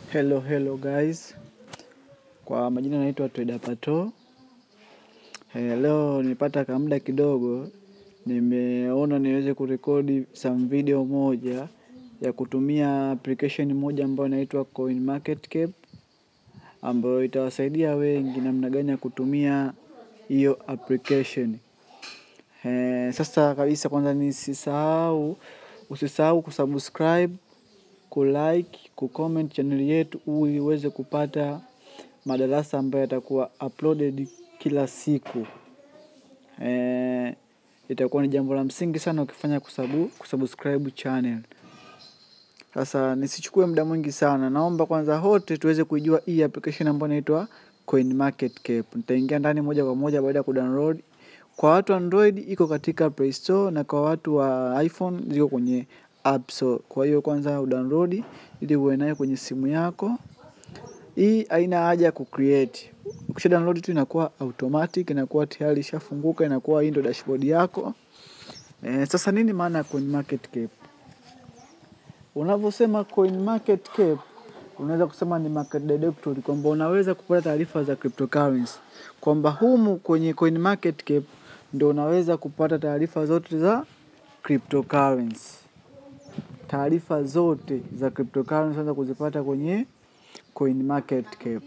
Hello, hello guys. Kwa majina naitwa Trader Pato. Eh, leo nilipata kamda kidogo, nimeona niweze kurekodi some video moja ya kutumia application moja ambayo inaitwa CoinMarketCap ambayo itawasaidia wengi namna gani ya kutumia hiyo application. Eh, sasa kabisa kwanza nisisahau, usisahau kusubscribe, kulike, kucomment channel yetu ili uweze kupata madarasa ambayo yatakuwa uploaded kila siku. Eh, itakuwa ni jambo la msingi sana ukifanya kusabu, kusubscribe channel. Sasa nisichukue muda mwingi sana, naomba kwanza wote tuweze kuijua hii application ambayo inaitwa CoinMarketCap. Nitaingia ndani moja kwa moja baada ya kudownload. Kwa watu Android iko katika Play Store na kwa watu wa iPhone ziko kwenye App Store. Kwa hiyo kwanza udownload ili uwe nayo kwenye simu yako. Hii haina haja ya kucreate. Ukisha download tu inakuwa automatic, inakuwa tayari ishafunguka, inakuwa hii ndio dashboard yako. Eh, sasa nini maana ya CoinMarketCap? Unavyosema CoinMarketCap unaweza kusema ni market directory, kwamba unaweza kupata taarifa za cryptocurrency, kwamba humu kwenye CoinMarketCap ndio unaweza kupata taarifa zote za cryptocurrency. Taarifa zote za cryptocurrency unaweza kuzipata kwenye CoinMarketCap.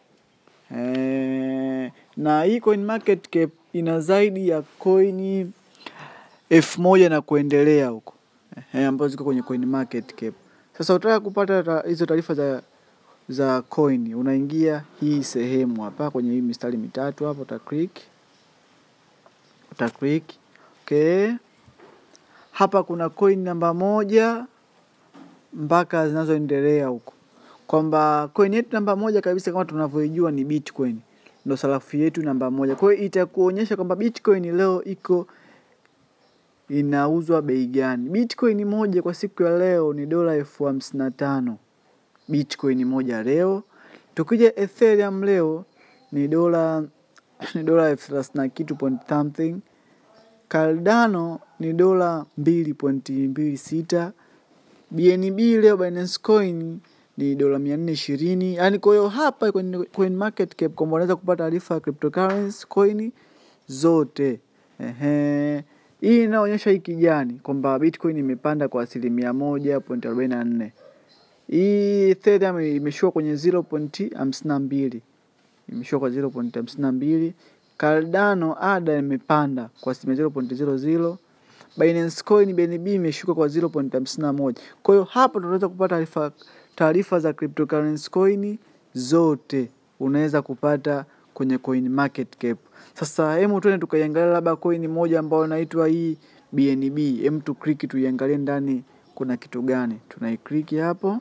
Eh, na hii CoinMarketCap ina zaidi ya coin elfu moja na kuendelea huko eh, ambazo ziko kwenye CoinMarketCap. Sasa utaka kupata ta, hizo taarifa za za coin, unaingia hii sehemu hapa kwenye hii mistari mitatu hapa, uta click uta click okay. Hapa kuna coin namba moja mpaka zinazoendelea huko, kwamba coin yetu namba moja kabisa kama tunavyoijua ni Bitcoin, ndo sarafu yetu namba moja. Kwa hiyo itakuonyesha kwamba Bitcoin leo iko inauzwa bei gani. Bitcoin moja kwa siku ya leo ni dola elfu hamsini na tano Bitcoin moja leo. Tukija Ethereum leo ni dola ni dola elfu thelathini na kitu point something. Cardano ni dola mbili pointi mbili sita. BNB leo Binance Coin ni dola mia nne ishirini. Yaani kwa hiyo hapa kwenye CoinMarketCap kwamba unaweza kupata taarifa ya cryptocurrency coin zote. Ehe. Hii inaonyesha hii kijani kwamba Bitcoin imepanda kwa asilimia moja point arobaini na nne. Hii Ethereum imeshuka kwenye 0.52. Imeshuka kwa 0.52. Cardano ADA imepanda kwa asilimia 0.00. Binance Coin BNB imeshuka kwa 0.51. Kwa hiyo hapa tunaweza kupata taarifa taarifa za cryptocurrency coin zote unaweza kupata kwenye CoinMarketCap. Sasa hemu tuende tukaiangalia labda coin moja ambayo inaitwa hii BNB. Hem tu click tuiangalie ndani kuna kitu gani. Tunaiclick hapo.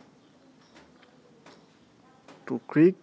Tu click.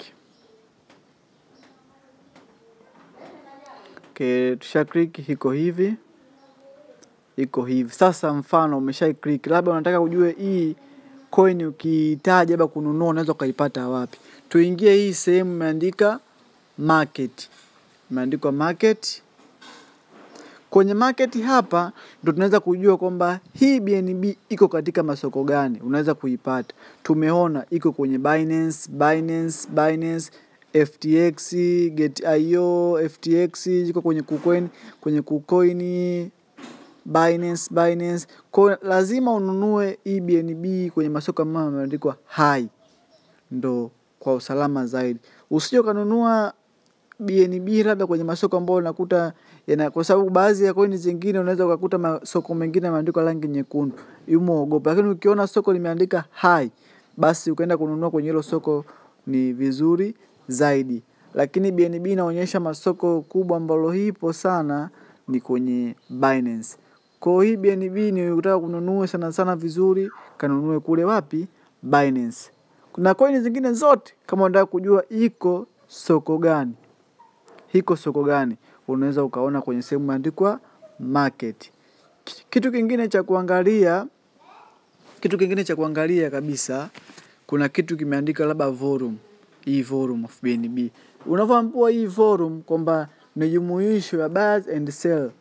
Okay, tusha click iko hivi. Iko hivi. Sasa mfano umesha click, labda unataka ujue hii coin ukihitaji labda kununua unaweza ukaipata wapi. Tuingie hii sehemu imeandika market. Imeandikwa market. Kwenye market hapa ndo tunaweza kujua kwamba hii BNB iko katika masoko gani, unaweza kuipata. Tumeona iko kwenye Binance, Binance, Binance, FTX, Get.io, FTX, iko kwenye KuCoin, kwenye KuCoin, Binance, Binance. Kwa lazima ununue hii BNB kwenye masoko ambayo yameandikwa high, ndo kwa usalama zaidi. Usije ukanunua BNB labda kwenye masoko ambayo unakuta yana, kwa sababu baadhi ya coin zingine unaweza ukakuta masoko mengine yameandikwa rangi nyekundu, yumo ogopa. Lakini ukiona soko limeandika high, basi ukaenda kununua kwenye hilo soko ni vizuri zaidi. Lakini BNB inaonyesha masoko kubwa ambalo hipo sana ni kwenye Binance. Kwa hii BNB ni ukitaka kununua sana sana vizuri, kanunue kule wapi? Binance. Kuna coin zingine zote kama unataka kujua iko soko gani hiko soko gani, unaweza ukaona kwenye sehemu imeandikwa market. Kitu kingine cha kuangalia, kitu kingine cha kuangalia kabisa, kuna kitu kimeandika labda volume, hii volume of BNB. Unavyoambiwa hii volume kwamba ni jumuisho ya buy and sell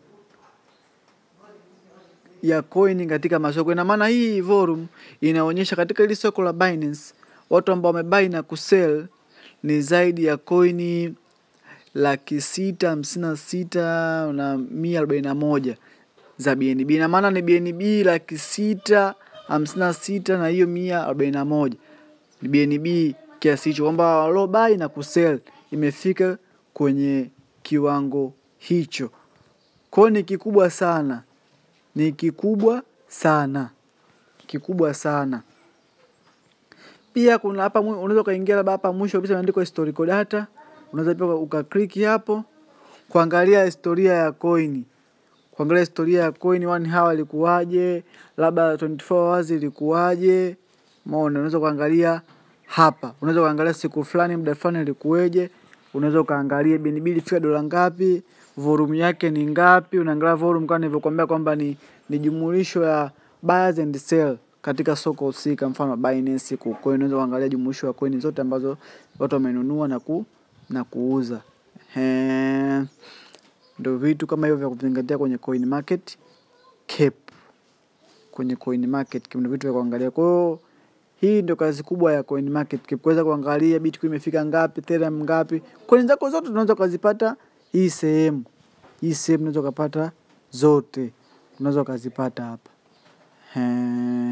ya coin katika masoko. Ina maana hii volume inaonyesha katika hili soko la Binance watu ambao wamebai na kusell ni zaidi ya koini laki sita hamsini na sita na mia arobaini na moja za BNB. Ina maana ni BNB laki sita hamsini na sita na hiyo mia arobaini na moja ni BNB kiasi hicho, kwamba waliobai na kusell imefika kwenye kiwango hicho. Kwa hiyo ni kikubwa sana, ni kikubwa sana, kikubwa sana. Pia kuna hapa, unaweza ukaingia labda hapa mwisho kabisa imeandikwa historical data, unaweza pia ukaklik hapo kuangalia historia ya coin, kuangalia historia ya coin, one hour ilikuwaje, labda 24 hours ilikuwaje. Umeona, unaweza kuangalia hapa, unaweza kuangalia siku fulani, muda fulani ilikuweje. Unaweza ukaangalia BNB ilifika dola ngapi, volume yake ni ngapi. Unaangalia volume kama nilivyokuambia kwamba ni, ni jumulisho ya buyers and sell katika soko husika, mfano Binance, KuCoin. Unaweza kuangalia jumulisho ya coin zote ambazo watu wamenunua na ku, na kuuza. He, ndio vitu kama hivyo vya kuzingatia kwenye coin market cap, kwenye coin market cap ndio vitu vya kuangalia. Kwa hiyo hii ndio kazi kubwa ya coin market cap, kuweza kuangalia Bitcoin imefika ngapi, Ethereum ngapi. Coin zako zote unaweza ukazipata hii sehemu, hii sehemu unaweza ukapata zote, unaweza ukazipata hapa. He.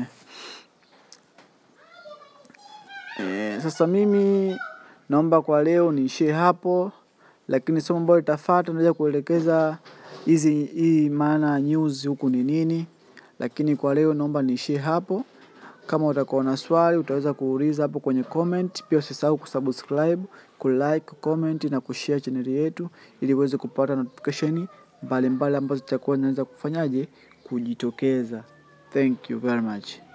E, sasa mimi naomba kwa leo niishie hapo, lakini somo ambalo litafuata naweza kuelekeza hizi hii maana news huku ni nini, lakini kwa leo naomba niishie hapo. Kama utakuwa na swali utaweza kuuliza hapo kwenye comment. Pia usisahau kusubscribe, kulike, kucomment na kushare channel yetu ili uweze kupata notification mbalimbali ambazo zitakuwa zinaweza kufanyaje kujitokeza. Thank you very much.